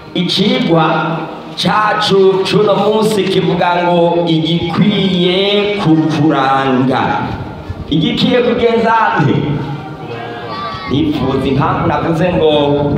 icigwa cacu cuno munsi kivuga ngo igikwiye kukuranga igikwiye kugenza nte nifuza impamvu navuze ngo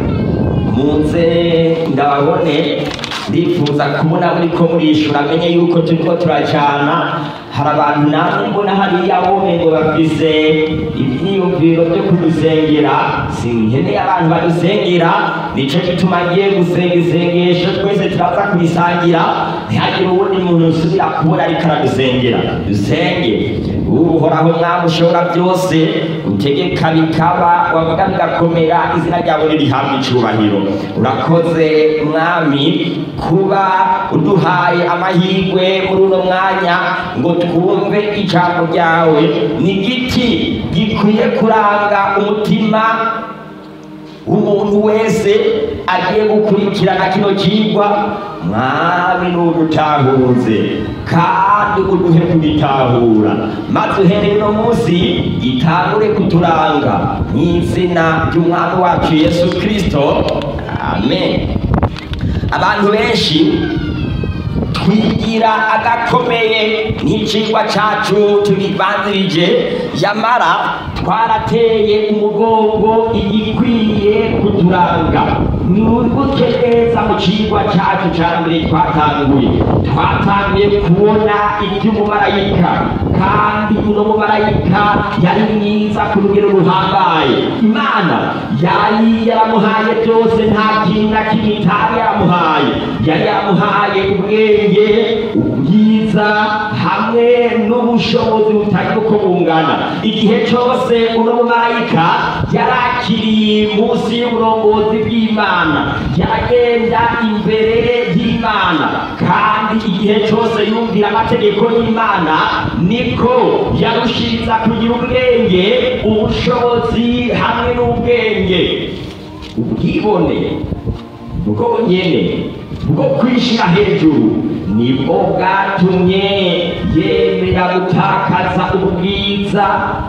muze ndababone ndifuza kubona muriko murishura menye yuko turiko turacana hari abantu namwe mbona hariya bome ngo bafise ivyiyumviro vyo kudusengera sinkeneye abantu badusengera nico gituma ngiye gusenga isengesho twese turaza kurisangira ntihagire uwundi muntu usubira kubona ariko aradusengera dusenge uhoraho mwami ushobora byose utegeka bikaba wavuga bigakomera izina ryawe ririhabwa icubahiro urakoze mwami kuba uduhaye amahirwe muri uno mwanya ngo twumve ijambo ryawe ni igiti gikwiye kuranga umutima umuntu wese agiye gukurikirana kino kigwa mwami n'udutahuze kandi uduhe kugitahura maze uhereye uno munsi gitangure kuturanga mu izina ry'umwami wacu yesu kirisito amen abantu benshi twigira agakomeye nk'icigwa cacu tubibanzirije yamara twarateye umugongo igikwiye kuturanga mwibuke neza mu cigwa cacu ca mbere twatanguye twatanguye kubona ivy'umumarayika kandi uno mumarayika yari mwiza ku rugero ruhambaye imana yari yaramuhaye byose nta kintu na kimwe itari yaramuhaye yari yaramuhaye ubwenge ubwiza hamwe n'ubushobozi butagira uko bungana igihe cyose uno mumarayika yari akiri munsi y'uburongozi bw'imana yagenda imbere y'imana kandi igihe cyose yumvira amategeko y'imana niko yarushiriza kugira ubwenge ubushobozi hamwe n'ubwenge ubwibone bwo nyene bwo kwishira hejuru nibwo bwatumye yemera gutakaza ubwiza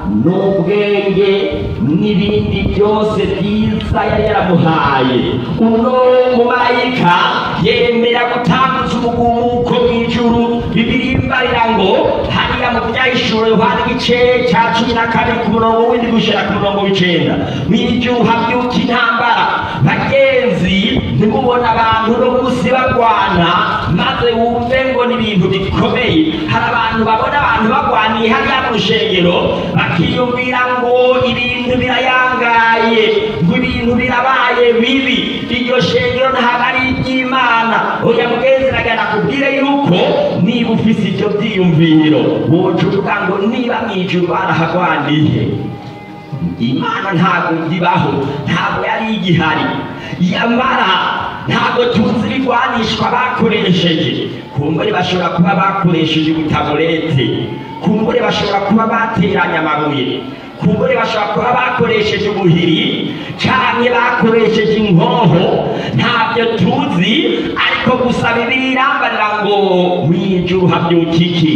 n'ubwenge n'ibindi byose byiza yari yaramuhaye uno mumarayika yemera gutanguza ubugumuko bw'ijuru bibirimbarira ngo hariya mu byahishuro yohana igice cya cumi na kabiri ku murongo w'indi gushira ku murongo w'icenda mw'ijuru habyuka intambara bagenzi ntimubona abantu no munsi barwana maze wumve ngo ni ibintu bikomeye hari abantu babona abantu barwaniye hariya mu rushengero bakiyumvira ngo ibintu birayangaye ngo ibintu birabaye bibi iryo shengero ntabwo ari iry'imana oya mugenzi nagana kubwire yuko niba ufise ibyo byiyumviro woca uvuga ngo niba mw'ijuru barahagwaniye imana ntabwo ibaho ntabwo yari igihari yamara ntabwo tuzi ibigwanishwa bakoresheje kumbure bashobora kuba bakoresheje ubutaburete kumbure bashobora kuba bateranye amabuye kumbure bashobora kuba bakoresheje ubuhiri cyangwa bakoresheje inkoho ntabyo tuzi ariko gusa bibiri irambarira ngo mw'ijuru habyuka iki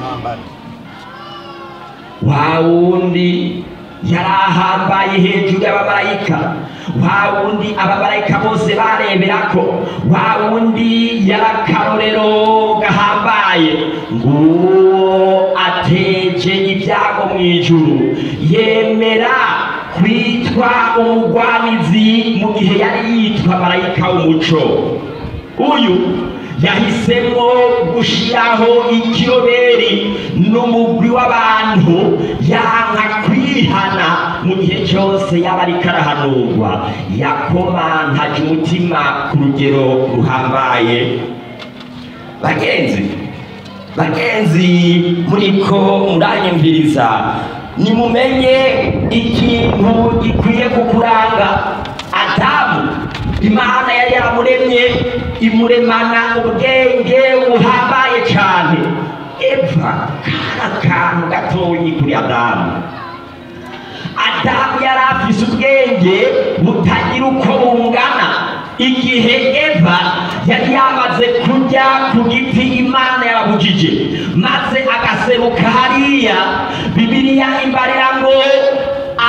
wa wundi yari ahambaye hejuru y'abamarayika wa wundi abamarayika bose barebera ko wa wundi yari akarorero gahambaye nguwo ateje ibyago mu ijuru yemera kwitwa umugwanizi mu gihe yari yitwa marayika w'umuco uyu yahisemo gushiraho ikiroberi n'umugwi w'abantu yanka kwihana mu gihe cyose yaba ariko arahanurwa yakomantaje umutima ku rugero ruhambaye bagenzi bagenzi muriko muranyumviriza nimumenye ikintu gikwiye kukuranga adamu imana yari yaramuremye imuremana ubwenge buhambaye cyane eva kari akantu gatoyi kuri adamu adamu yari afise ubwenge butagira uko bungana igihe eva yari yamaze kurya ku giti imana yababujije maze agaseruka hariya bibiliya imbarira ngo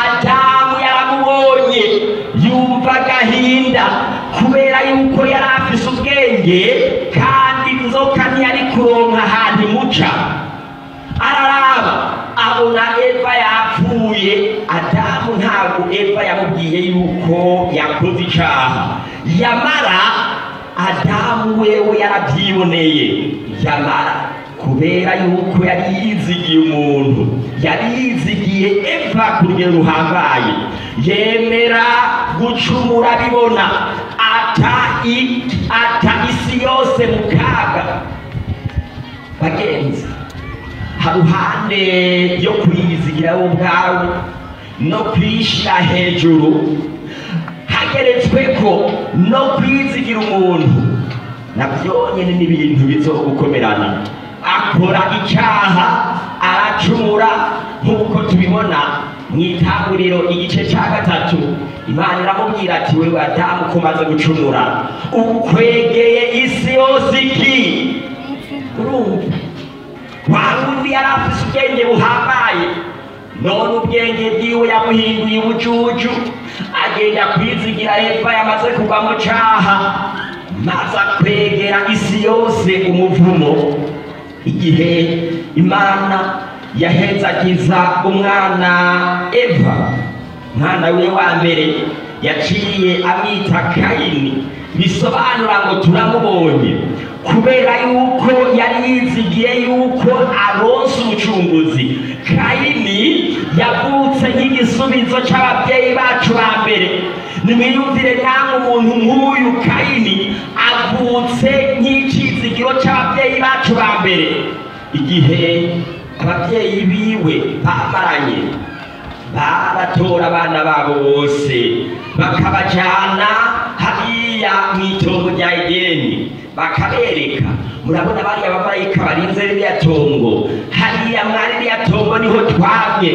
adamu yaramubonye yumva agahinda kubera yuko yari afise ubwenge kandi inzoka ntiyari kuronka ahantu imuca araraba abona eva yapfuye adamu ntabwo eva yamubwiye yuko yakoze icaha yamara adamu wewe yarabyiboneye yamara kubera yuko yari yizigiye umuntu yari yizigiye eva ku rugero ruhambaye yemera gucumura bibona ata i- ata isi yose mu kaga bagenzi haruhande yo kwiyizigira wowe ubwawe no kwishira hejuru hageretsweko no kwizigira umuntu nabyo nyine ni ibintu bizogukomerana akora icyaha aracumura nk'uko tubibona mu itanguriro igice cya gatatu imana iramubwira ati wewe adamu ko umaze gucumura ukwegeye isi yose iki urumva wa wundi yari afise ubwenge buhambaye none ubwenge bwiwe yamuhinduye ubujuju agenda kwizigira eva yamaze kugwa mu caha maze akwegera isi yose umuvumo igihe imana yahezagiza umwana eva umwana we wa mbere yaciye amwita kayini bisobanura ngo turamubonye kubera yuko yari yizigiye yuko aronse umucunguzi kayini yavutse nk'igisubizo c'ababyeyi bacu ba mbere nimwiyumvire namwe umuntu nk'uyu kayini avutse nk'icizigiro c'ababyeyi bacu ba mbere igihe ababyeyi biwe bamaranye baratora abana babo bose bakabajana hariya mu itongo rya edeni bakabereka murabona bariya bamarayika barinze ririya tongo hariya mwari ririya tongo niho twamye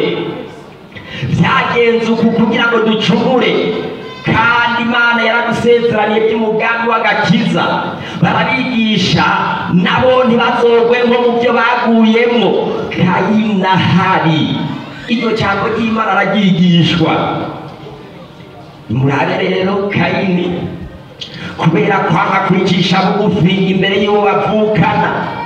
byagenze uku kugira ngo ducumure kandi imana yaradusezeraniye by'umugambi w'agakiza barabigisha nabo ntibazogwe nko mu byo baguyemo kayinahari iryo jambo ry'imana araryigishwa murabe rero kayini kubera kwanga kwicisha bugufi imbere y'uwo bavukana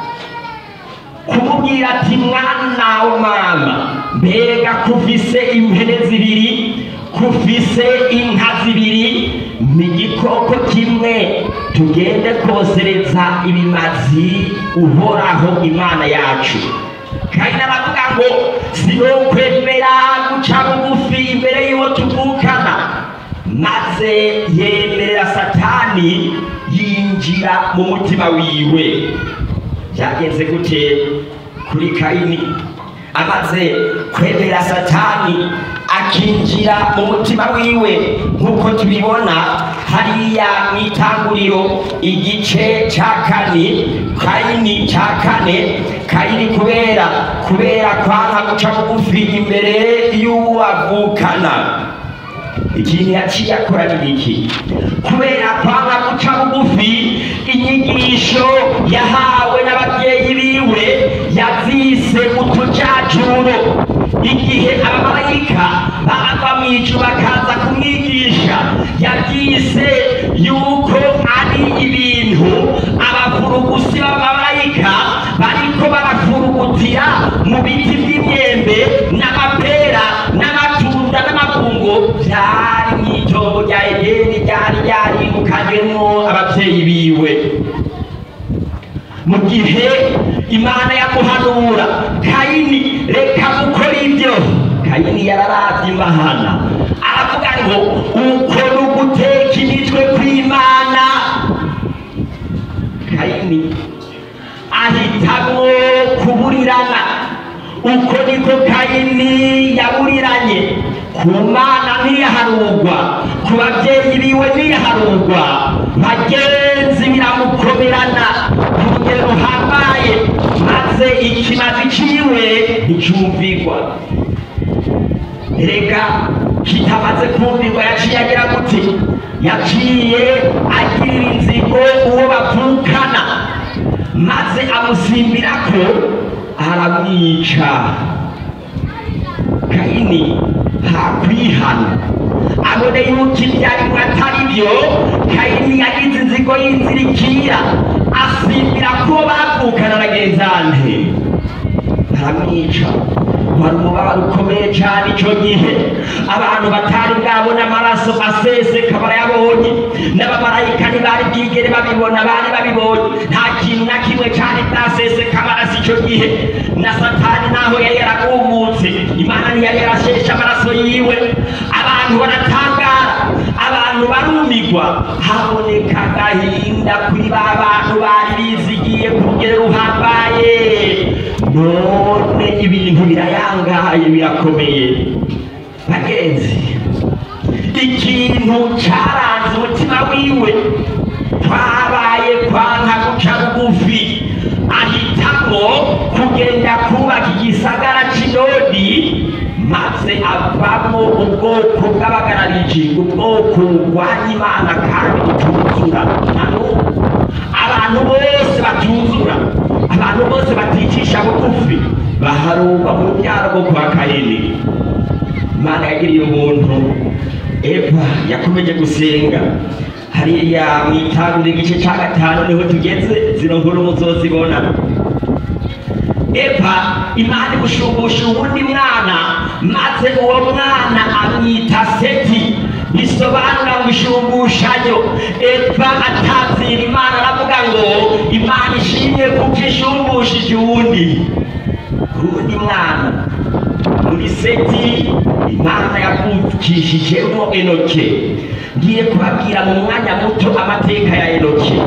kumubwira ati mwana wo mama mbega kufise impene zibiri kufise inka zibiri ni igikoko kimwe tugende kosereza ibimazi uhoraho imana yacu kandi aravuga ngo sinokwemera guca bugufi imbere y'uwo tuvukana maze yemerera satani yinjira mu mutima wiwe byagenze gute kuri kayini amaze kwemera satani akinjira mu mutima wiwe nk'uko tubibona hariya mu itanguriro igice cya kane kayini cya kane kayini kubera kubera kwanga guca bugufi imbere y'uwo avukana ikintu yaciye akora ni iki kubera kwanga guca bugufi inyigisho yahawe n'ababyeyi biwe yazise utujajuro igihe abamarayika bava mu ijuru bakaza kumwigisha yabyise yuko ari ibintu abafurugusi b'abamarayika bariko barafurugutira mu biti by'imyembe n'amapera n'amatunda n'amabungo byari mu itongo rya edeni ryari ryarimukanyemo ababyeyi biwe mu gihe imana yamuhanura kayini reka gukora ibyo kayini yararavye imana aravuga ngo uko ni uguteka imitwe kw'imana kayini ahitamwo kuburirana uko niko kayini yaburiranye ku mana ntiyaharugwa ku babyeyi biwe ntiyaharugwa bagenzi biramukomerana ku rugero ruhambaye maze ikimazi ciwe nticumvigwa reka kitamaze kumvirwa yaciye agira gute yaciye agirira inzigo uwo bavukana maze amusimbirako aramwica kayini hakwihana abone yuko ibyo arimo atari byo kayini yagize inzigo y'inzirikira asimbira ko bavukana na genzante baramwica wari umubabaro ukomeye cyane icyo gihe abantu batari bwabona amaraso aseseka barayabonye n'abamarayika ntibari bwigere babibona bari babibonye nta kintu na kimwe cyari bwaseseka amaraso icyo gihe na satani naho yari yaragumutse imana ntiyari yarasheshe amaraso yiwe abantu baratangara abantu barumigwa haboneka agahinda kuri ba bantu bari bizigiye ku rugero ruhambaye none ibintu birayangaye birakomeye bagenzi ikintu cyaranze umutima wiwe twabaye kwanka guca bugufi ahitamo kugenda kubaka igisagara cy'inodi maze avamo ubwoko bw'abagarariji ubwoko burwanya imana kandi butuzura na n'ubu abantu bose batuzura abantu bose baticisha bugufi baharurwa mu rubyaro rwo kwa kayini imana yagiriye umuntu eva yakomeje gusenga hariya mu itangiriro igice cya gatanu niho tugeze zino nkuru muzozibona eva imana imushumbusha uwundi mwana maze uwo mwana amwita seti bisobanura ngo ishumbushanyo eva atazira imana aravuga ngo imana ishimye kuko ishumbushije uwundi uwundi mwana muri seti imana yavukishijemo enoke ngiye kubabwira mu mwanya muto amateka ya enoke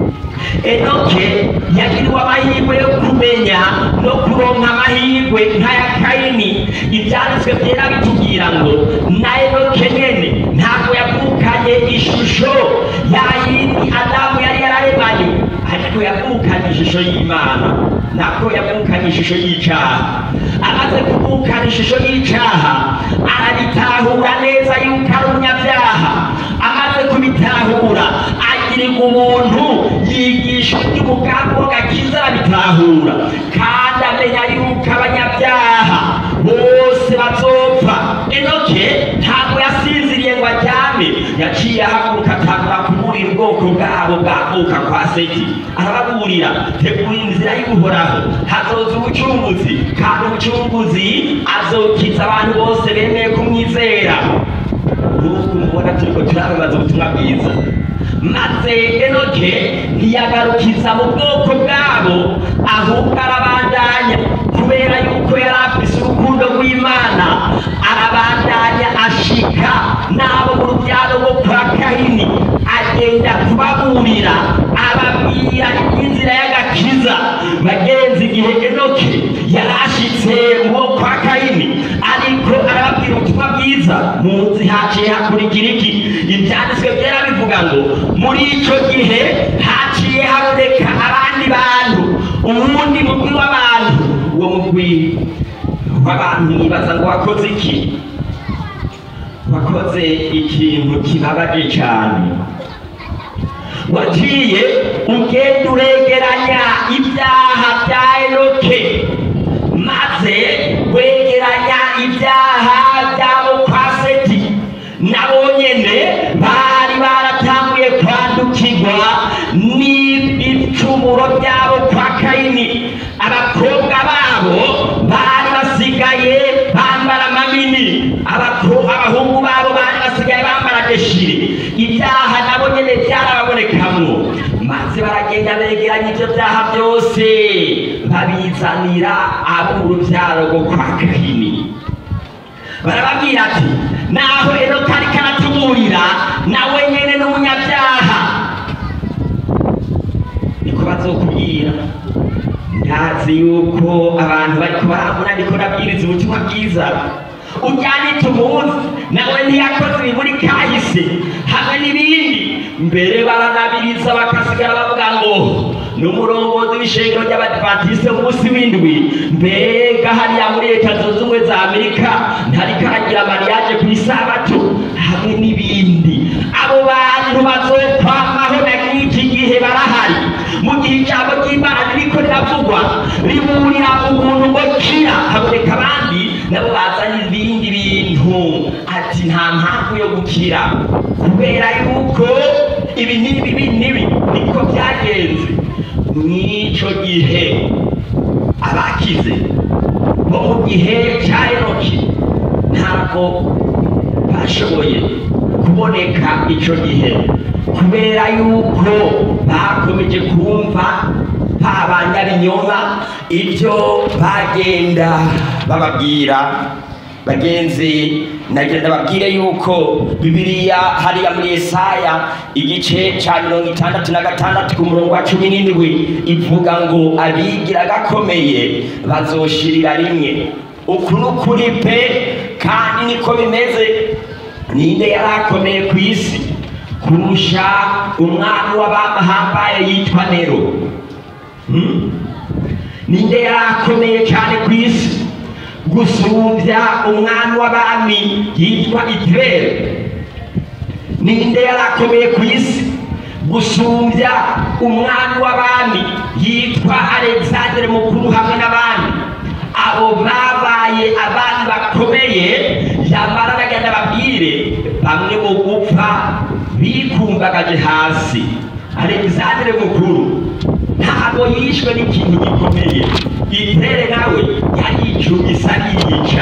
enoke yagiriwe amahirwe yo kumenya no kuronka amahirwe nk'aya kayini ibyanditswe byera bitubwira ngo na enoke nyene ntabwo yavukanye ishusho ya yindi adamu yari yararemanye ariko yavukanye ishusho y'imana ntabwo yavukanye ishusho y'icyaha amaze kuvukana ishusho y'icyaha arabitahura neza yuko ari umunyabyaha amaze kubitahura agirirwa ubuntu yigisha iby'umugambi w'agakiza arabitahura kandi amenya yuko abanyabyaha bose bazopfa enoke ntabwo yasinziriye ngo aryame yaciye ahaguruka atangura kuburira ubwoko bwabo bwavuka kwa seti arababurira tegura inzira y'uhoraho hazoza ubucunguzi kandi umucunguzi azokiza abantu bose bemeye kumwizera nk'uko mubona turiko turababaza ubutumwa bwiza maze enoke ntiyagarukiza mu bwoko bwabo ahubwo arabandanya kubera yuko yari afise urukundo rw'imana arabandanya ashika n'abo mu rubyaro rwo kwa kahini agenda kubaburira ababwira iby'inzira y'agakiza bagenzi igihe enoke yari ashitse uwo kwa kahini ariko arababwira ubutumwa bwiza munsi haciye hakurikira iki ibyanditswe byera bivuga ngo muri icyo gihe haciye haboneka abandi bantu uwundi mugwi w'abantu uwo mugwi w'abantu mwibaza ngo wakoze iki wakoze ikintu kibabaje cyane wagiye ugenda uregeranya ibyaha bya enoke maze wegeranya ibyaha byabo kwa seti nabo nyene bari baratanguye kwandukirwa n'ibicumuro byabo kwa kayini abakobwa babo bari basigaye bambara amamini abako- abahungu babo bari basigaye bambara deshire ibyaha nabo nyene byarababonekamwo maze baragenda begeranya ibyo byaha byose babizanira abo mu rubyaro rwo kwa kahini barababwira ati naho enoka ariko aratuburira nawe nyene n'umunyabyaha niko bazokubwira ndazi yuko abantu bariko barambona ndiko nabwiriza ubutumwa bwiza ujyane tumuzi nawe ntiyakoze ibiburi kahise hamwe n'ibindi mbere baranabiriza bakasigara bavuga ngo ni umurongozi w'ishengero ry'abadivantisite umunsi w'indwi mbega hariya muri leta zunze ubumwe za amerika ntariko aragira mariyaje ku isabato hamwe n'ibindi abo bantu bazokwamaho na n'iki gihe barahari mu gihe ijambo ry'imana ririko riravugwa riburira umuntu ngo kira haboneka abandi nabo bazana ibindi bintu ati nta mpamvu yo gukira kubera yuko ibi n'ibi ibi n'ibi niko byagenze mw'ico gihe abakize bo mu gihe cya enoki ntabwo bashoboye kuboneka icyo gihe kubera yuko bakomeje kumva babanyabinyoma ibyo bagenda bababwira bagenzi nagenda babwire yuko bibiliya hariya muri Yesaya igice cya mirongo itandatu na gatandatu ku murongo wa cumi n'indwi ivuga ngo abigira gakomeye bazoshirira rimwe uku ni ukuri pe kandi niko bimeze ninde yari akomeye ku isi kurusha umwami w'abamahambaye yitwa nero Hmm? ninde yari akomeye cyane ku isi gusumbya umwami w'abami yitwa itirere ninde yari akomeye ku isi gusumbya umwami w'abami yitwa alexandre mukuru hamwe n'abandi abo babaye abandi bakomeye yamara bagenda babwire bamwe mu gupfa bikumbagaje hasi alexandre mukuru ntabwo yishwe n'ikintu gikomeye itere nawe yaricugisa yiyica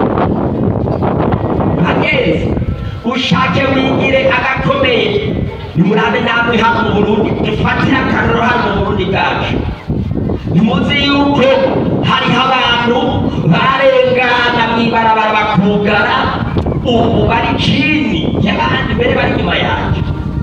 bagenzi ushake wigire agakomeye nimurabe namwe hano mu burundi dufatire akarero hano mu burundi bwacu ntimuzi yuko hariho abantu barengana mw'ibarabara bakugara ubu bari chini y'abandi mbere bari inyuma yacu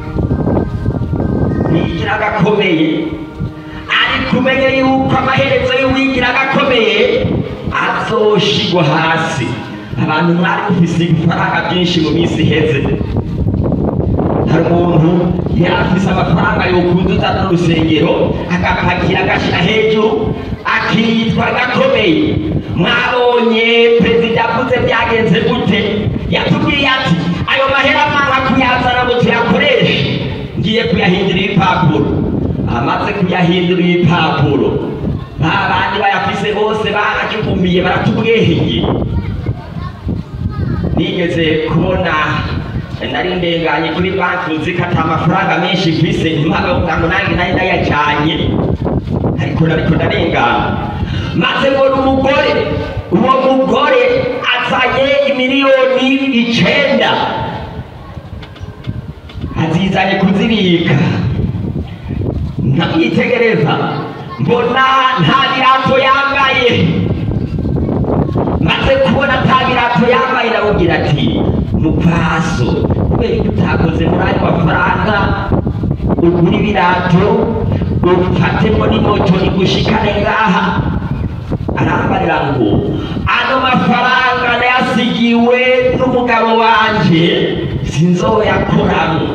wigira agakomeye ariko umenye yuko amaherezo y'uwigira agakomeye azoshigwa hasi abantu mwari mufise ibifaranga byinshi mu minsi iheze hari umuntu yari afise amafaranga yokuzuza n'urusengero agapakira agashyira hejuru akitwa gakomeye mwabonye perezida avuze byagenze gute yatubwiye ati ayo mahera mwanga kuyazana ngo tuyakoreshe ngiye kuyahindura ibipapuro amaze kuyahindura ibipapuro ba bandi bayafise bose barajugumiye baratubweheye nigeze kubona nari ndenganye kuri banki uzi ko ata amafaranga menshi mfise mpagavuga ngo nange nari ndayajanye ariko nariko ndarengana maze mbona umugore uwo mugore azanye imiliyoni icenda azizanye kuzibika nkamwitegereza mbona nta birato yambaye maze kubona ata birato yambaye ndamubwira ati mupaso kubera ko utakoze muri ayo mafaranga ugura ibirato ufatemo n'imoto igushikane ngaha arambarira ngo ano mafaranga nayasigiwe n'umugabo wanje sinzoyakoramo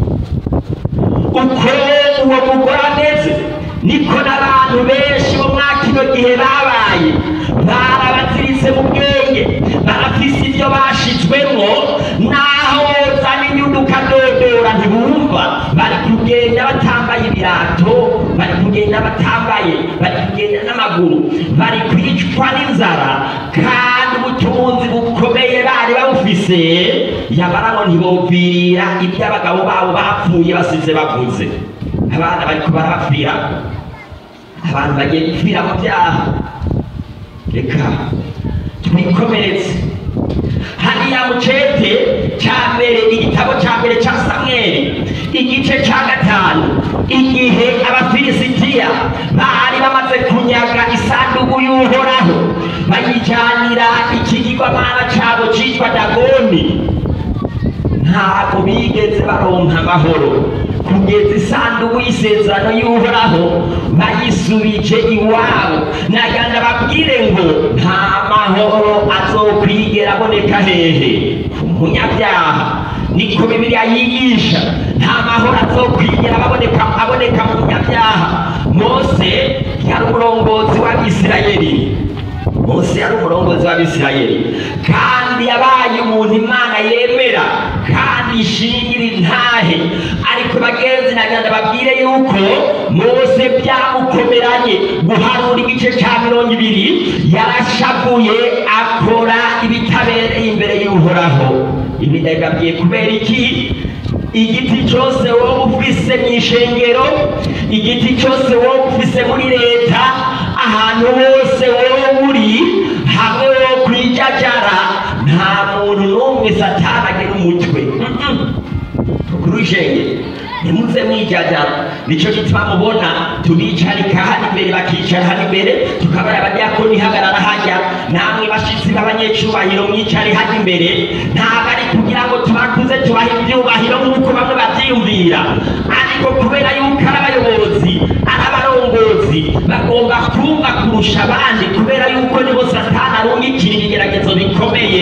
uko uwo mugore ameze niko n'abantu benshi bo mwa kino gihe babaye barabaziritse mu bwenge barafise ibyo bashizwemo naho wozana inyungu ukadodora ntibumva bari kugenda batambaye ibirato bari kugenda batambaye bari kugenda n'amaguru bari kwicwa n'inzara kandi ubutunzi bukomeye bari babufise yamara ngo ntibopfira ibyo abagabo babo bapfuye basize bavuze abana bariko barabapfira abantu bagiye gupfira mu byaha reka twikomeretse hariya mu cete cya mbere igitabo cya mbere cya samweli igice cya gatanu igihe abafilisitiya bari bamaze kunyaga isanduku y'uhoraho bayijyanira ikigirwamana cyabo cyitwa dagoni ntabwo bigeze baronka amahoro kugeza isanduku y'isezerano y'uhoraho bayisubije iwabo naganda babwire ngo nta mahoro azokwigera aboneka hehe ku munyabyaha niko bibiliya yigisha nta mahoro azokwigera aboneka aboneka mu munyabyaha mose yari umurongozi w'abisirayeli mose yari umurongozi w'abisirayeli kandi yabaye umuntu imana yemera kandi ishingira intahe ariko bagenzi nagenda babwire yuko mose byamukomeranye guharura igice cya mirongo ibiri yarashavuye akora ibitabereye imbere y'uhoraho ibi ndabibabwiye kubera iki igiti cyose wowe ufise mu ishengero igiti cyose wowe ufise muri leta ahantu hose wowe uri hamwe wo kwijajara nta muntu n'umwe satani agira umutwe kuri ishengero ntimuze mwijajara nicyo gituma mubona tubicarika hano imbere bakicara hano imbere tukabara abadiyakoni hagarara hajya namwe bashitsi b'abanyecubahiro mwicare hajya imbere ntabwo ari kugira ngo tubakuze tubahe ibyubahiro nk'uko bamwe babyiyumvira ariko kubera yuko ari abayobozi ari abarongozi bagomba kumva kurusha abandi kubera yuko nibo satani arungikira ibigeragezo bikomeye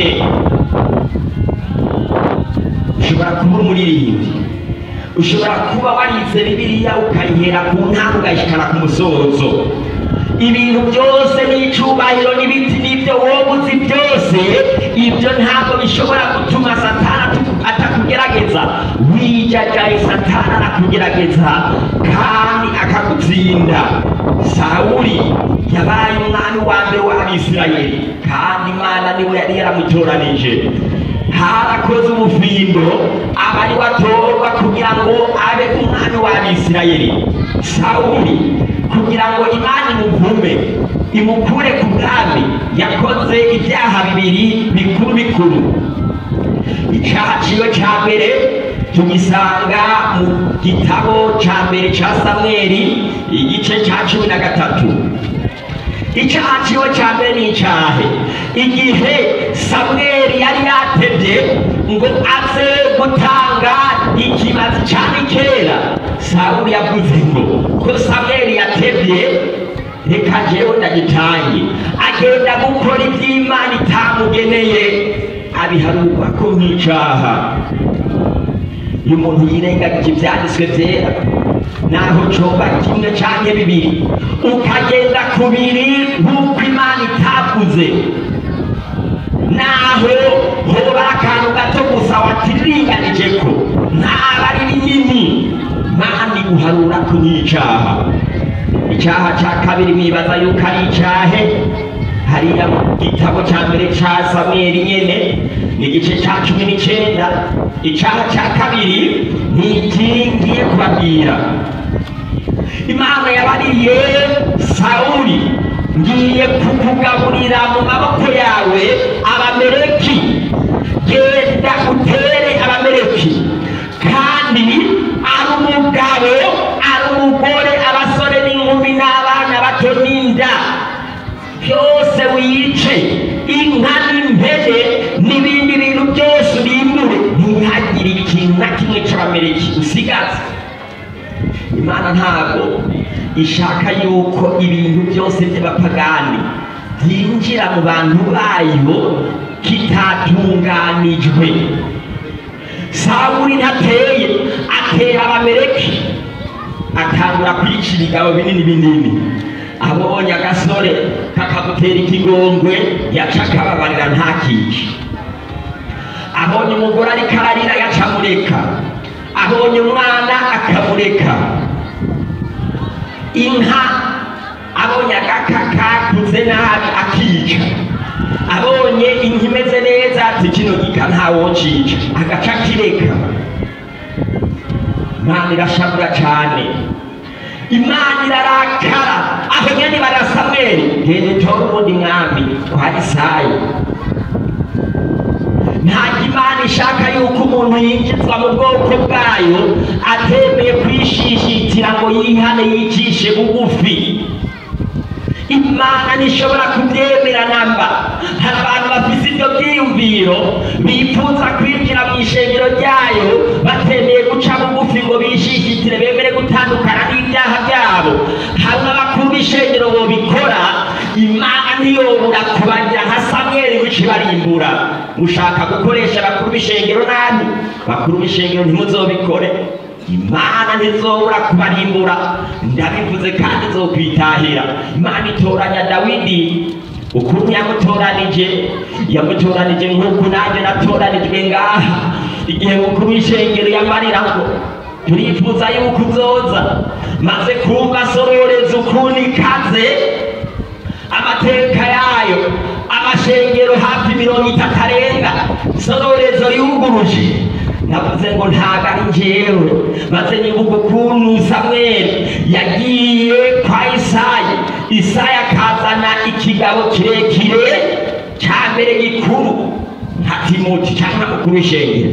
ushobora kuba umuririmbyi ushobora kuba warize bibiliya ukayihera ku ntambwe ukayishikana ku musozo ibintu byose n'icyubahiro n'ibiti n'ibyo wowe uzi byose ibyo ntabwo bishobora gutuma satana atu- atakugerageza wijajaye satana arakugerageza kandi akagutsinda sawuli yabaye umwami wa mbere w'abisirayeli kandi imana niwe yari yaramutoranije harakoze ubufindo aba ari watorwa kugira ngo abe umwami w'abisirayeli sawuli kugira ngo imana imuvume imukure ku bwami yakoze ibyaha bibiri bikuru bikuru icyaha ciwe cya mbere tugisanga mu gitabo cya mbere cya samweli igice cya cumi na gatatu icyaha ciwe cya mbere ni icyahe igihe samweli yari yatebye ngo aze gutanga ikimazi cya mikera sawuli yavuze ngo ko samweli yatebye reka jewe ndagitange agenda gukora iby'imana itamugeneye abiharurwa ko nk'icyaha iyo umuntu yirengagije ibyanditswe byera naho coba kimwe canke bibiri ukagenda ku biri nk'uko imana itavuze naho hoba akantu gato gusa watiringanije ko ntaba ari binini mani guharura ko nk'icaha icyaha cya kabiri mwibaza yuko ari icyahe hariya mu gitabo cya mbere cya samweli nyene ni igice cya cumi n'icyenda icyaha cya kabiri ni iki ngiye kubabwira imana yabariye sawuli ngiye kukugaburira mu maboko yawe abameleki genda utere abameleki kandi ari umugabo ari umugore abasore n'inkumi n'abana bato n'inda byose wice inka n'impene n'ibindi bintu byose urimbure ntihagire ikintu na kimwe cy'abameleki usigaze imana ntabwo ishaka yuko ibintu byose by'abapagani byinjira mu bantu bayo kitatunganijwe sawuli ntateye atera abameleki atangura kwica ibigabo binini binini abonye agasore kakagutera ikigongwe yaca akababarira ntakice abonye umugore ariko ararira yaca amureka abonye umwana akamureka inka abonye agaka kakuze nabi akica abonye inka imeze neza ati kino gika ntawocica agaca akireka imana irashabura cyane imana irarakara aho nyene barasamweli gende tora ubundi mwami kwa isayi ntabwo imana ishaka yuko umuntu yinjizwa mu bwoko bwayo atemeye kwishishitira ngo yihane yicishe bugufi imana ntishobora kubyemera namba hari abantu bafise ibyo byiyumviro bifuza kwinjira mu ishengero ryayo batemeye guca bugufi ngo bishishitire bemere gutandukana n'ibyaha byabo hamwe abakuru b'ishengero bobikora imana ntiyobora kubagira nka samweli wici barimbura mushaka gukoresha abakuru b'ishengero nabi bakuru b'ishengero ntimuzobikore imana ntizobura kubarimbura ndabivuze kandi zokwitahira imana itoranya dawidi ukuntu yamutoranije yamutoranije nk'uku nanjye natoranijwe ngaha igihe mukuru w'ishengero yamarira ngo turifuza yuko uzoza maze kumva sororeza ukuntu ikaze amateka yayo amashengero hafi mirongo itatu arenga sororezo yuguruje navuze ngo ntago ari njyewe maze nibuka ukuntu samweli yagiye kwa isayi isayi akazana ikigabo kirekire cya mbere gikuru nka timoti cyangwa mukuru w'ishengero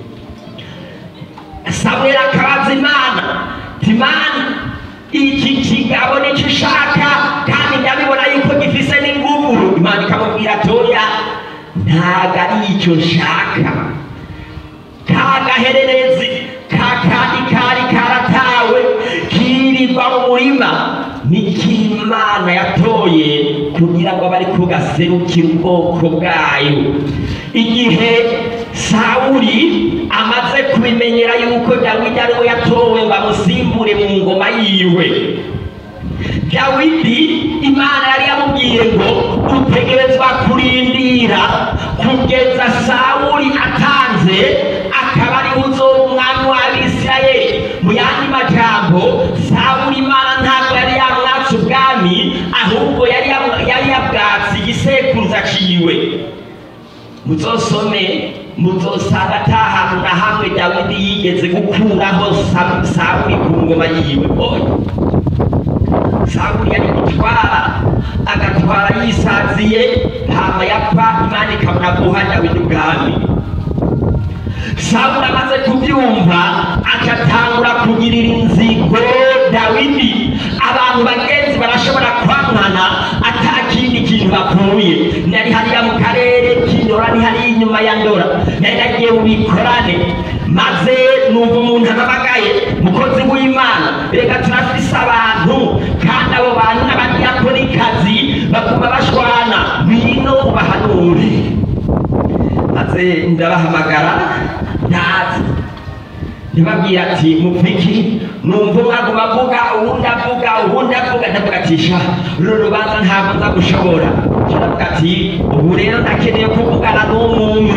samweli akabaza imana timana iki kigabo nicyo ushaka kandi ndabibona yuko gifise n'inguguru imana ikamubwira toya ntago ari icyo nshaka kagahererezi kakandi kari karatawe kirirwa mu murima n'ikimana yatoye kugira ngo bari kugaserukira ubwoko bwayo igihe sawuli amaze kubimenyera yuko dawidi ari we yatowe ngo amusimbure mu ngoma yiwe dawidi imana yari yamubwiye ngo utegerezwa kurindira kugeza sawuli atanze akaba ari uzoba umwami w'abisirayeli mu yandi majambo sawuli imana ntabwo yari yamwatse ubwami ahubwo yari yam- yari yabwatse igisekuruza ciwe muzosome muzosanga ata hantu na hamwe dawidi yigeze gukuraho Sa- sawuli ku ngoma yiwe oya sawuli yari gutwara agatwara yisaziye hama yapfa imana ikabona guha dawidi ubwami sawuli amaze kubyumva agatangura kugirira inzigo dawidi abantu bagenzi barashobora kwamwana ata kindi kintu bakuye nari hariya mu karere k'indora ni hariya inyuma ya ndora nari nagiye mu bikorane maze numva umuntu anabagaye mukozi w'imana reka turafise abantu kandi abo bantu n'abadiyakonikazi baguma bashwana ngwino ubahanure maze ndabahamagara ntazi ndababwira ati mupfiki numva umwe aguma avuga uwundi avuga uwundi avuga ndavuga ati sha ruru rubanza ntabwo nza gushobora ndavuga ati ubu rero ndakeneye kuvugana n'umwe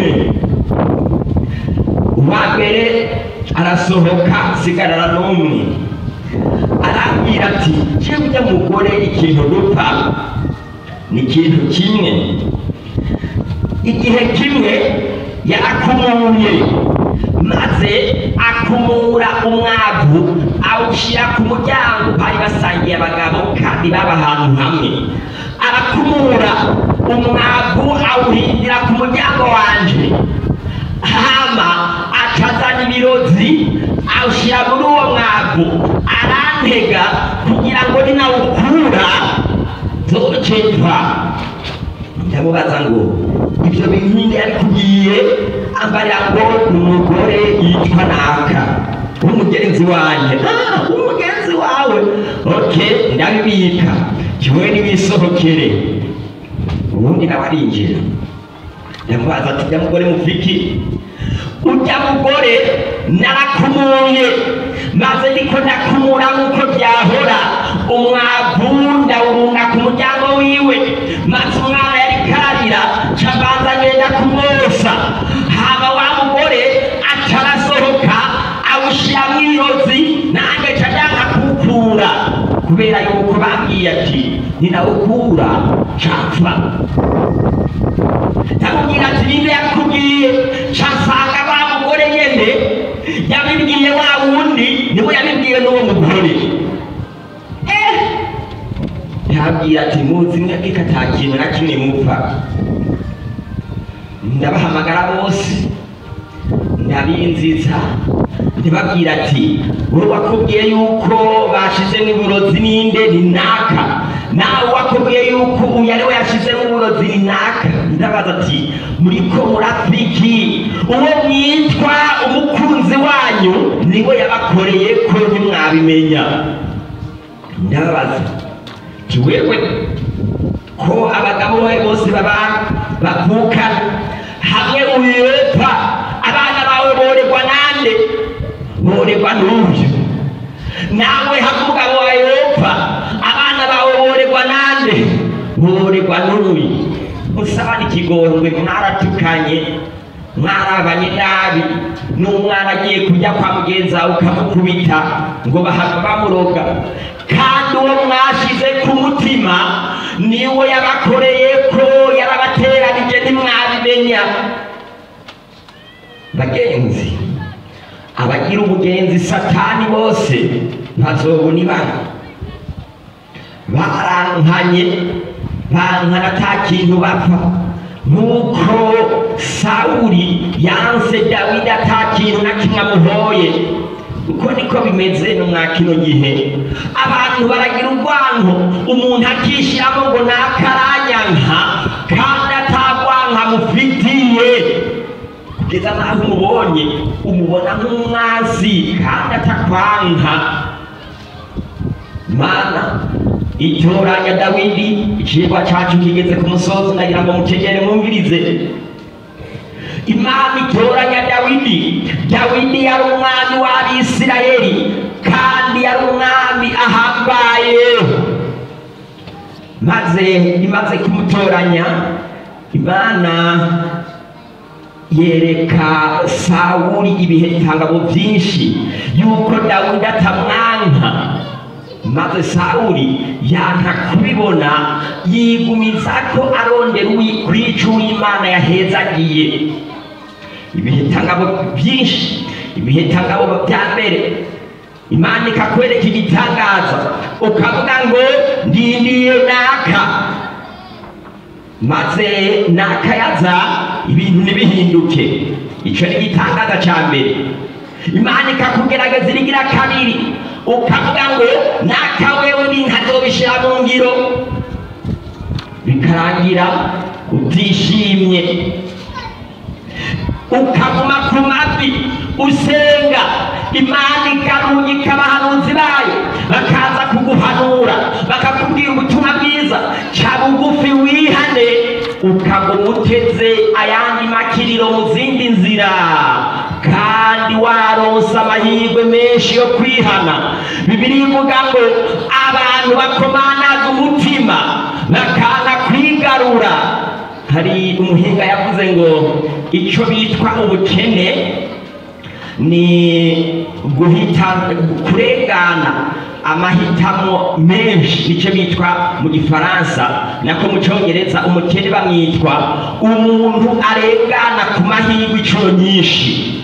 uwa mbere arasohoka sigarana n'umwe arambwira ati jewe ujya mugore ikintu dupfa ni ikintu kimwe igihe kimwe yarakumuye maze akumura umwavu awushyira ku muryango bari basangiye abagabo kandi baba ahantu hamwe arakumura umwavu awuhindira ku muryango wanje hama akazana ibirozi awushyira muri uwo mwavu arantega kugira ngo ninawukura zocetwa ndamubaza ngo ibyo bintu yabikubwiye ambarira ngo ni umugore yitwa naka w'umugenzi wanjye ah w'umugenzi wawe ok ndabibika kimwe niwisohokere ubundi nawe arinjira ndamubaza ati ujya mugore mufiki ujya mugore narakumuye maze ndiko ndakumura nk'uko byahora umwavu ndawurunda ku muryango wiwe maze umwana yari kararira cabanza ngenda kumwosa hama wa mugore atarasohoka awushiramwo ibirozi nange ca ndanka kuwukura kubera yuko bambwiye ati ninawukura capfa ndamubwira ati ninde yakubwiye casanga wa mugore nyene yabibwiye wa wundi niwe yabibwiwe n'uwo mugore eh yabwira ati muzi mwebwe ko ata kintu na kimwe mupfa ndabahamagara bose ndabinziza ndibabwira ati wowe wakubwiye yuko bashizemo uburozi ninde ni naka nawe wakubwiye yuko uyu ari we yashizemo uburozi ni naka ndabaza ati muriko murafiki uwo mwitwa umukunzi wanyu niwe yabakoreye ko ntimwabimenya ndababaza ati wewe ko abagabo be bose baba bavukana hamwe uyepa abana bawe borerwa nande borerwa n'uyu nawe hamwe umugabo wawe yopfa abana bawe borerwa nande borerwa n'uyu musabana ikigongwe mwaratukanye mwarabanye nabi n'umwana agiye kujya kwa mugenzi wawe ukamukubita ngo bahava bamuroga kandi uwo mwashize ku mutima niwe yabakoreye ko yarabateranije ntimwabimenya bagenzi abagira umugenzi satani bose bazobona ibanga barankanye bankana ata kintu bapfa nk'uko sawuli yanse dawidi ata kintu na kimwe amuhoye uko niko bimeze no mwa kino gihe abantu baragira urwanko umuntu akishyiramo ngo nakaranyanka kandi atagwanka mufitiye kugeza naho umubonye umubona nk'umwazi kandi atakwanka mana itoranya dawidi icigwa cacu kigeze ku musozi ndagira ngo mutegere mwumvirize imana itoranya dawidi dawidi yari umwami w'abisirayeli kandi yari umwami ahambaye maze imaze kumutoranya imana yereka sawuli ibihe bitangabo byinshi yuko dawidi atamwanka maze sawuli yanka kubibona yigumiza ko arondera kwica uw'imana yahezagiye ibihe tangabo byinshi ibihe tangabo bya mbere imana ikakwereka igitangaza ukavuga ngo ndindiye naka maze nakayaza ibintu ntibihinduke icyo ni igitangaza cya mbere imana ikakugerageza irigira kabiri ukavuga ngo naka wewe ntazobishyira mu ngiro bikarangira utishimye ukaguma ku mavi usenga imana ikarungika abahanuzi bayo bakaza kuguhanura bakakubwira ubutumwa bwiza ca bugufi wihane ukaguma uteze ayandi makiriro mu zindi nzira kandi waronse amahirwe menshi yo kwihana bibiri ivuga ngo abantu bakomanaga umutima bakanga kwigarura hari umuhinga yavuze ngo icyo bitwa ubukene ni guhita kurengana amahitamo menshi nicyo bitwa mu gifaransa nako mu cyongereza umukene bamwitwa umuntu arengana ku mahirwe inshuro nyinshi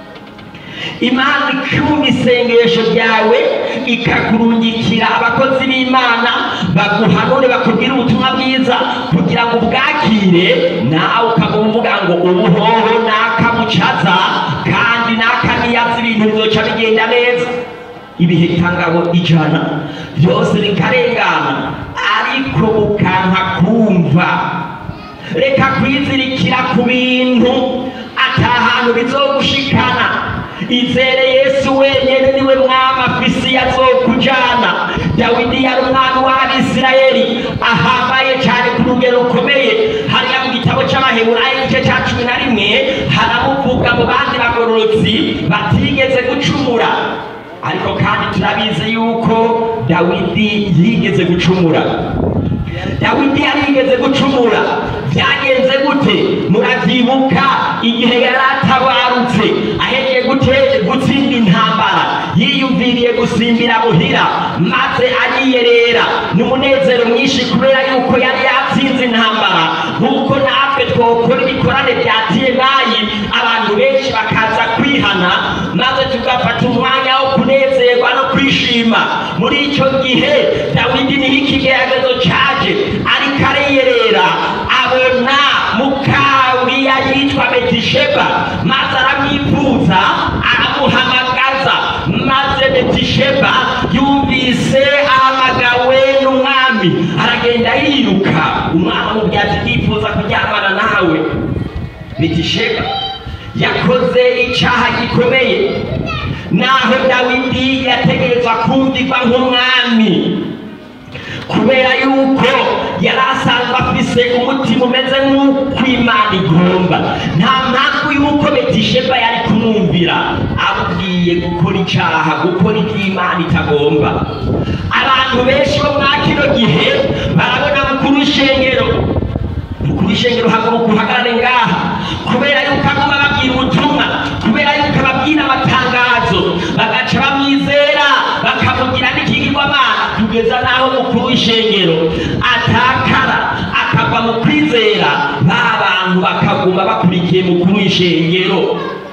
imana ikumva isengesho ryawe ikakurungikira abakozi b'imana baguhanure bakubwire ubutumwa bwiza kugira ngo ubwakire nawe ukaba uvuga ngo ubuhoho nakamucaza kandi nakaniyaza ibintu bizoca bigenda neza ibihe tangabo ijana byose bikarengana ariko ukanka kumva reka kwizirikira ku bintu atahantu bizogushikana izere yesu wenyine niwe mwami afisi yazokujana dawidi yari umwami w'abisirayeli ahambaye cyane ku rugero rukomeye hariya mu gitabo cy'abaheburayo igice cya cumi na rimwe haramuvuga mu bandi bagororotsi batigeze gucumura ariko kandi turabizi yuko dawidi yigeze gucumura dawidi yarigeze gucumura byagenze gute murabyibuka igihe yari atabarutse ahejeje gute- gutsinda intambara yiyumviriye gusimbira muhira maze ariyerera n'umunezero mwinshi kubera yuko yari yatsinze intambara nk'uko natwe twokora ibikorane bya tiyenayi abantu benshi bakaza kwihana maze tugafata umwanya wo kunezerwa no kwishima muri icyo gihe dawidi niho ikigeragezo cyaje ariko ariyerera abona mukawuriya yitwa betisheba maze aramwifuza aramuhamagaza maze betisheba yumvise ahamagawe n'umwami aragenda yiruka umwami amubwira ati ndifuza kuryamana nawe betisheba yakoze icyaha gikomeye naho dawidi yategerezwa kumvirwa nk'umwami kubera yuko yari asanzwe afise umutima umeze nk'uko imana igomba nta mpamvu y'uko betisheba yari kumwumvira amubwiye gukora icyaha gukora ibyo imana itagomba abantu benshi bo mwa kino gihe barabona mukuru w'ishengero mukuru w'ishengero haguruka uhagarare ngaha kubera yuko aguma babwira ubutumwa kubera yuko ababwira amatangazo bagaca bamwizera bakamugira n'ikigirwamana kugeza n'aho mukuru w'ishengero atakara akagwa mu kwizera ba bantu bakaguma bakurikiye mukuru w'ishengero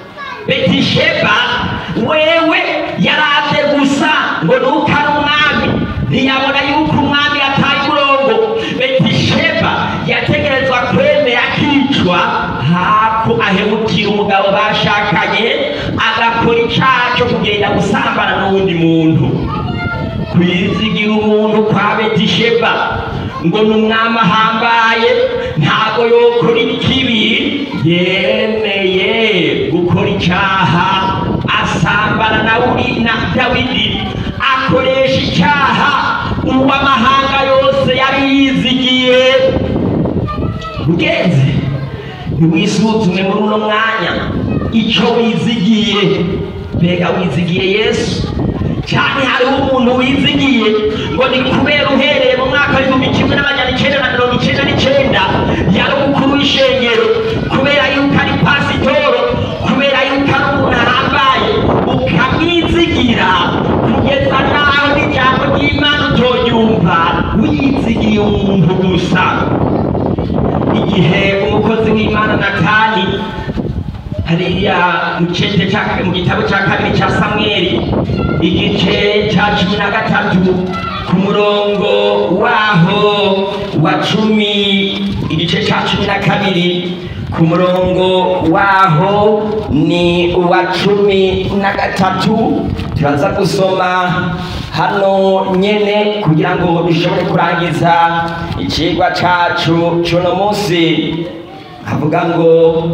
betisheba wewe yaravye gusa ngo nuko ari umwami ntiyabona yuko umwami yataye umurongo betisheba yategerezwa kwemera akicwa hako ahemukira umugabo bashakanye agakora icaha co kugenda gusambana n'uwundi muntu kwizigira umuntu kwa betisheba ngo ni umwami ahambaye ntabwo yokora ikibi yemeye gukora icyaha asambana na uri na dawidi akoresha icyaha uw'amahanga yose yari yizigiye mugenzi ntiwisuzume muri uno mwanya icyo wizigiye mbega wizigiye yesu cyane hariho umuntu wizigiye ngo ni kubera uhereye mu mwaka w'igihumbi kimwe n'amajana icyenda na mirongo icyenda n'icyenda yari umukuru w'ishengero kubera yuko ari pasitoro kubera yuko ari umuntu ahambaye ukamwizigira kugeza n'aho n'ijambo ry'imana utoryumva wizigiye umuntu gusa igihe umukozi w'imana natani hariya mu cece ca- mu gitabo cya kabiri cya samweli igice cya cumi na gatatu ku murongo waho wa cumi igice cya cumi na kabiri ku murongo waho ni uwa cumi na gatatu turaza gusoma hano nyene kugira ngo dushobore kurangiza icigwa cacu c'uno munsi havuga ngo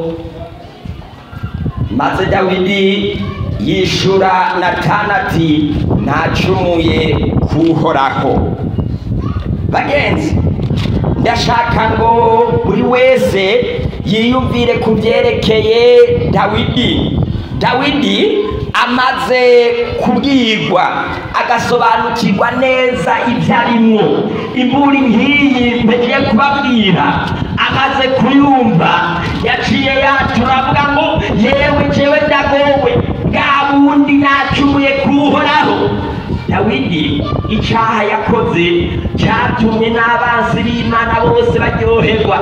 maze dawidi yishura natani ati ntacumuye kuhoraho bagenzi ndashaka ngo buri wese yiyumvire ku byerekeye dawidi dawidi amaze kubwirwa agasobanukirwa neza ibyo arimwo imburi nk'iyi mpegiye kubabwira amaze kuyumva yaciye yatura avuga ngo yewe jewe ndagowe bwa bundi nacumuye kuhoraho dawidi icyaha yakoze cyatumye n'abanzi b'imana bose baryoherwa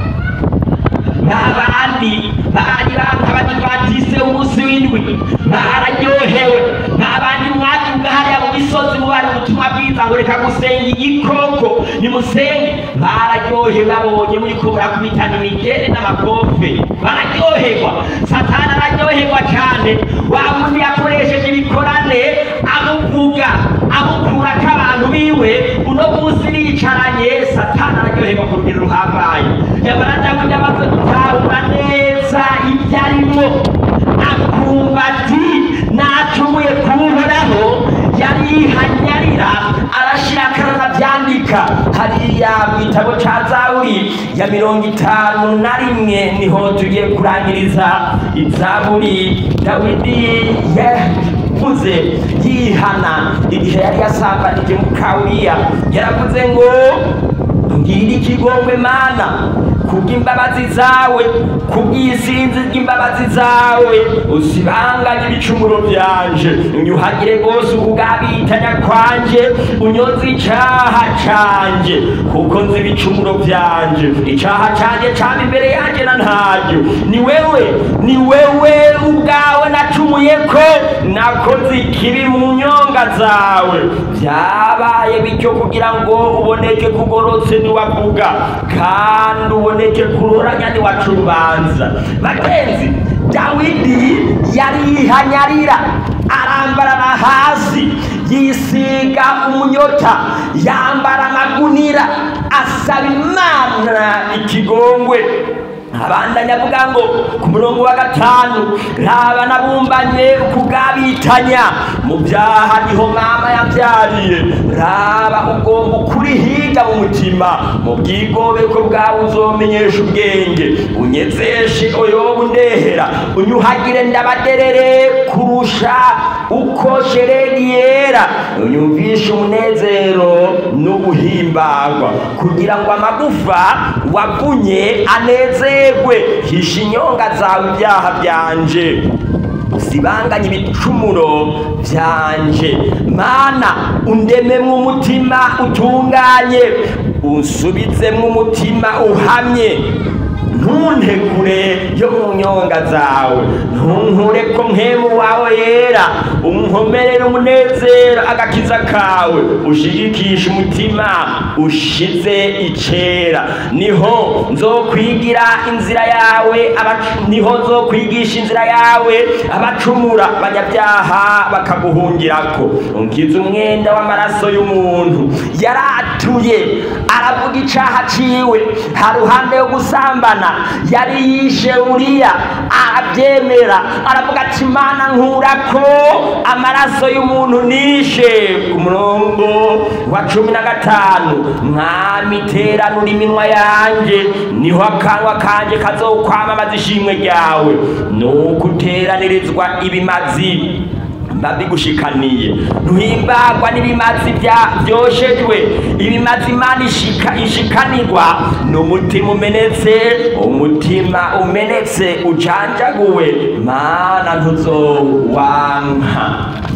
n'abandi bari b'abadivatise umunsi w'indwi bararyohewe n'abandi mwabyuga hariya mu misozi mubari ubutumwa bwiza ngo reka gusenga igikoko nimusenge bararyohewe babonye muriko murakubitana imigere n'amakofe bararyoherwa satani araryoherwa cyane wa wundi yakoresheje ibikorane amuvuga amukurako abantu biwe uno munsi bicaranye satani araryoherwa ku rugero ruhambaye yamara dawidi amaze gutahura neza ibyo arimo akumva ati nacumuye kuwuhoraho yari yihanyarira arashira akarana byandika hariya mu gitabo ca zaburi ya mirongo itanu na rimwe niho tugiye kurangiriza izaburi dawidi yavuze yihana igihe yari yasambanije mukawuriya yaravuze ngo ngiri ikigongwe mana kubw'imbabazi zawe kubw'isinzi ry'imbabazi zawe usibanganye ibicumuro byanje unyuhagire rwose ubugabitanya kwanje unyoze icaha canje kuko nzi ibicumuro byanje icaha canje cama imbere yanje na ntaryo ni wewe ni wewe ubwawe nacumuyeko nakoze ikibi mu nyonga zawe byabaye bityo kugira ngo uboneke kugorotse niwavuga kandi uboneke kuroranya niwaca urubanza bagenzi dawidi yari yihanyarira arambarana hasi yisiga umunyota yambara amagunira asaba imana ikigongwe abandanya avuga ngo ku murongo wa gatanu raba nabumbanye ukugabitanya mu byaha niho mama yabyariye raba ugomba ukurihiga mu mutima mu bwigobeko bwawe uzomenyesha ubwenge unyezeshe oyoba undehera unyuhagire ndabaderere kurusha uko sheregi yera unyumvishe umunezero n'ubuhimbagwa kugira ngo amagufa wavunye anezerwe hisha inyonga zawe ibyaha byanje usibanganye ibicumuro byanje mana undememwo umutima utunganye unsubizemwo umutima uhamye ntuntegure yo mu nyonga zawe ntunkure ko mpemu wawe yera unkomerere umunezero agakiza kawe ushigikishe umutima ushize icera niho nzokwigira inzira yawe abacu- niho nzokwigisha inzira yawe abacumura abanyabyaha bakaguhungirako unkiza umwenda w'amaraso y'umuntu yaratuye aravuga icaha ciwe haruhande yo gusambana yari yishe uriya arabyemera aravuga ati mana nkurako amaraso y'umuntu nishe ku murongo wa cumi na gatanu mwami teranura iminwa yanje niho akanwa kanje kazokwamamaza ishimwe ryawe nuko uteranirizwa ibimazi mbabigushikaniye ntuhimbagwa n'ibimazi bya- vyoshejwe ibimazi imana ishika ishikanirwa ni umutima umenetse umutima umenetse ujanjaguwe mana ntuzowanka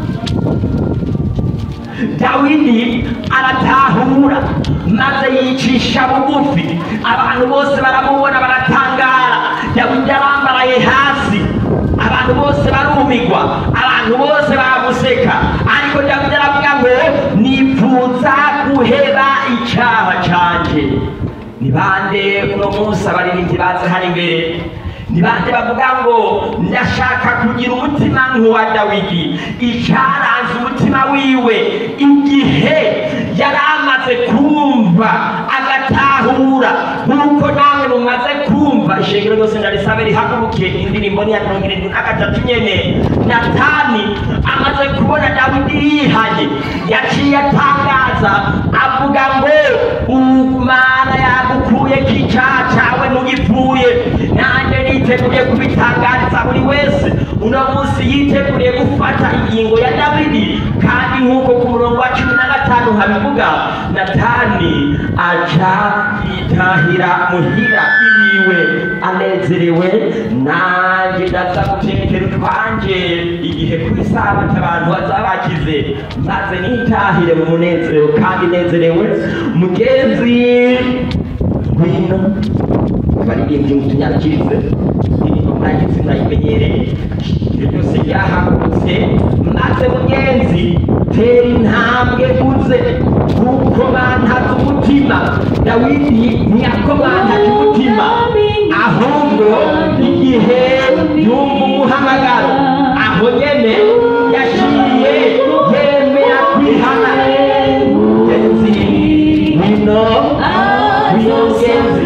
dawidi aratahura maze yicisha bugufi abantu bose baramubona baratangara dawidi arambaraye hasi abantu bose barumigwa abantu bose baramuseka ariko dawidi aravuga ngo nifuza guheba icyaha canje ni bande uno munsi abaririmbyi baza hano imbere ni bande bavuga ngo ndashaka kugira umutima nk'uwa dawidi icyaranze umutima wiwe igihe yari amaze kumva agatahura nk'uko nawe mumaze kumva ishengero ryose ndarisabe rihaguruke indirimbo ni iya mirongo irindwi na gatatu nyene natani amaze kubona dawidi yihanye yaciye atangaza avuga ngo umana yagukuye k'icyaha cyawe ntugipfuye nanjye niteguye kubitangariza buri wese uno munsi yiteguriye gufata ingingo ya dawidi kandi nk'uko ku murongo wa cumi na gatanu habivuga natani aca yitahira muhira iwiwe anezerewe nanjye ndaza gutekera utwanje igihe kuri sabata abantu bazaba bakize maze nitahire mu munezero kandi nezerewe mugenzi ngwino abaririmbyi mutunyakirize indirimbo muragize murayimenyereye ibyo byose byahagurutse maze mugenzi tera intambwe uze kuko bantaze umutima dawidi ntiyakomantaje umutima ahubwo igihe yumva umuhamagaro aho nyene yaciye yemera kwihana mugenzi ngwino ngwino mugenzi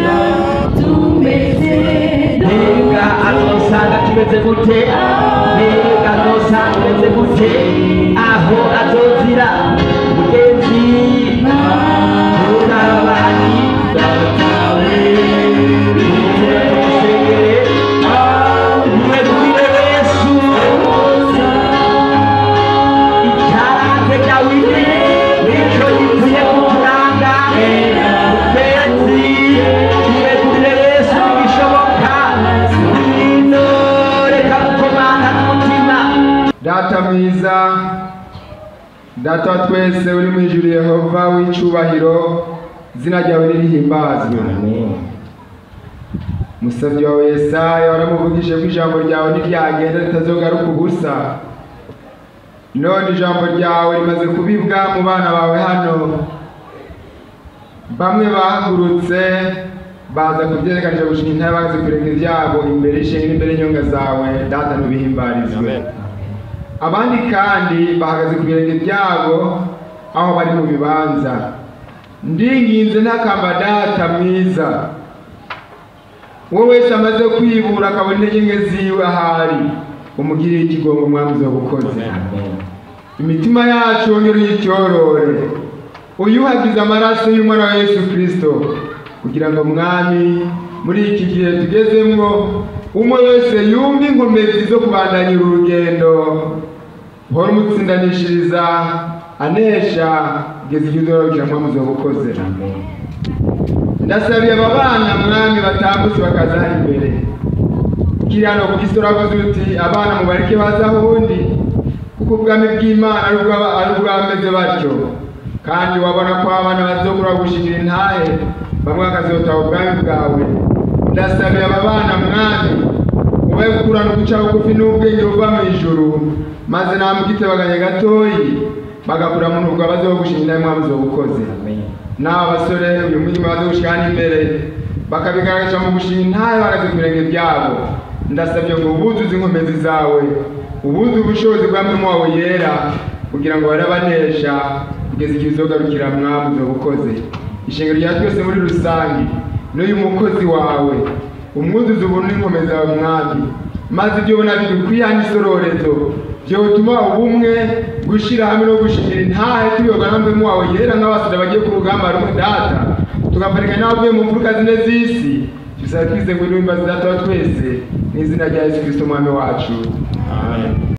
mbega azosanga tumeze gute mbega azosanga tumeze gute aho azozira mugenzi turabani datawe tumusengere mwegurire yesu icyaranze dawidi nicyo gikwiye kuturanga mugenzi mwegurire yesu bishoboka ngwino reka gukomanga n'umutima data mwiza data wa twese uri mu ijuru yehova w'icyubahiro izina ryawe nirihimbazwe musabyi wawe yesaya waramuvugije ko ijambo ryawe ntiryagenda ritazogaruka ubusa none ijambo ryawe rimaze kubibwa mu bana bawe hano bamwe bahagurutse baza kubyerekanisha gushinga intare bazi kureka ibyabo imbere y'ishinga n'imbere y'inyonga zawe data ntubihimbarizwe abandi kandi bahagaze ku birenge byabo aho bari mu bibanza ndinginze ntakamba data mwiza uwo wese amaze kwibura akabona intege nke ziwe ahari umugirire ikigongo mwamuzi wabukoze imitima yacu wongere uyityorore uyuhagize amaraso y'umwana wa yesu kirisito kugira ngo mwami muri iki gihe tugezemwo umwe wese yumve inkomezi zo kubandanya uru rugendo uhora umutsindanishiriza anesha kugeza igihe uzorokera mwamuzi wabukoze ndasabiye aba bana mwami batambutse bakaza hano imbere kirano ku isi uravuze uti abana mubareke baze aho undi kuko ubwami bw'imana ari ubwa- ari ubwameze batyo kandi wabona ko abana bazokura gushikira intahe bamwe bakazotaha ubwami bwawe ndasabiye aba bana mwami ube gukurana uguca bugufi n'ubwenge buva mu ijuru maze namugitebaganye gatoyi bagakura mu ntugu abaze wo gushinga inama mwami uzobukoze n'aba basore uyu murimo baze gushikana imbere bakabigaragaza mu gushinga intahe bahagaze ku birenge byabo ndasabye ngo ubuzuze inkomezi zawe ubuze ubushobozi bwa mwemu wawe yera kugira ngo barabanesha kugeza igihe uzogarukira mwami uzobukoze ishingiro rya twese muri rusange n'uyu mukozi wawe umwuzuza ubuntu n'inkomezi zawe mwami maze ibyo ubona bidukwiye n'isororezo byotuma ubumwe gushyira hamwe no gushingira intahe tuyoga na mwemu wawe yera nk'abasore bagiye ku rugamba rumwe data tugaparika n'abavuye mu mfuruka zine z'isi tuzaba twize ngo n'imbazi data wa twese n'izina rya yesu kirisito umwami wacu amen